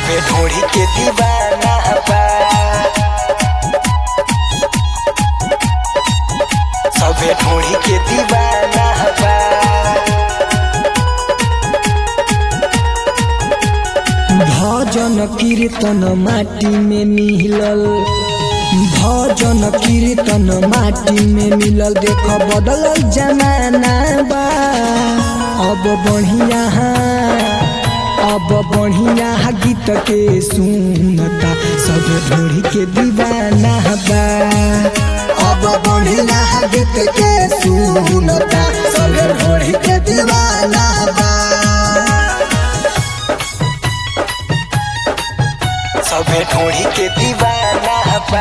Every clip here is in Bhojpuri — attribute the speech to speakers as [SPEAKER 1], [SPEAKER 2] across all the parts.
[SPEAKER 1] सभे ढोढ़ी के दीवाना बा सभे ढोढ़ी के दीवाना बा
[SPEAKER 2] भजन कीर्तन माटी में मिलल भजन कीर्तन माटी में मिलल देख बदलल जमाना बा अब बढ़िया अब बढ़िया गीत के सुनता सब ढोरी के दीवाना बा अब बढ़िया गीत के सुनता सब ढोरी के दीवाना बा
[SPEAKER 1] सभे ढोढ़ी के दीवाना बा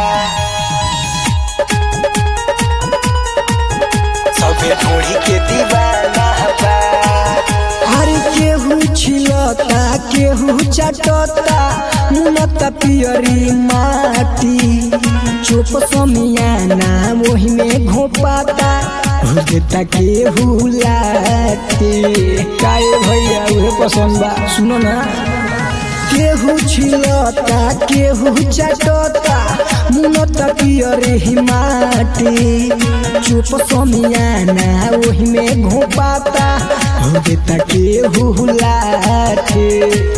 [SPEAKER 1] सभे ढोढ़ी के दीवाना बा
[SPEAKER 2] हर केहू छिलता केहू चटता मुनता पियरी माटी चुप समियाना वही में घोपाता हो देता केहू लाते काए भैया उहे पसंद बा सुनो ना केहू छिलता केहू चटता मुनता पियरी माटी चुप समियाना वही में घोपाता हो देता केहू लाटे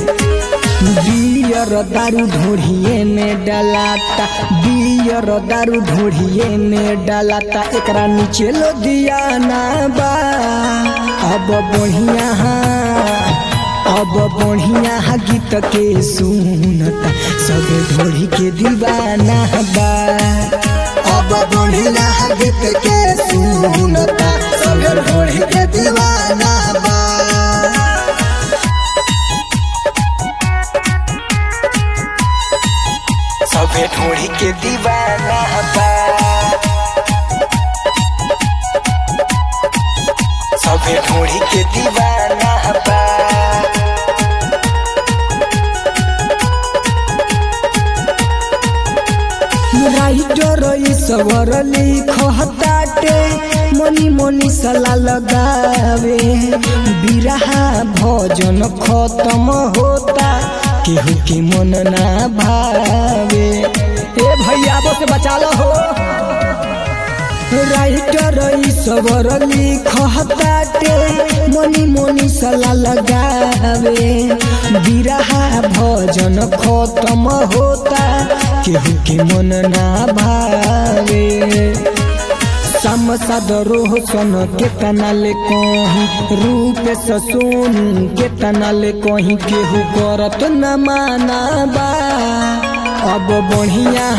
[SPEAKER 2] बियर दारू ढोढ़िए में डलाता बियर दारू ढोढ़िए में डलाता एकरा नीचे लो दिया ना बा अब बढ़िया अब बढ़िया गीत के सुनता सब ढोढ़ी के दीवाना बा अब बढ़िया गीत के सुनता सब ढोढ़ी के दीवाना बा
[SPEAKER 1] सभे ढोढ़ी के दीवाना बा सभे ढोढ़ी के दीवाना बा
[SPEAKER 2] राइटर ईश्वर लिखताटे मनी मनी सला लगावे बिरहा भजन खत्म होता केहू के मन ना भावे ए भैया बस बचा लो हो राइटर ईश्वर लिखताटे मनी मनी सला लगावे बिरहा भजन खत्म होता केहू के मन ना भावे समसद रोहसन के तनाले कहीं रूप से सोनू के तनाले कहीं केहू करत न माना बा अब बढ़िया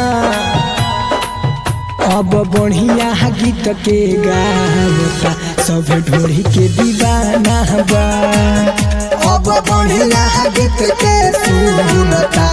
[SPEAKER 2] अब बढ़िया गीत के गावता सब ढोरी के दीवाना बा अब बढ़िया गीत के सुनता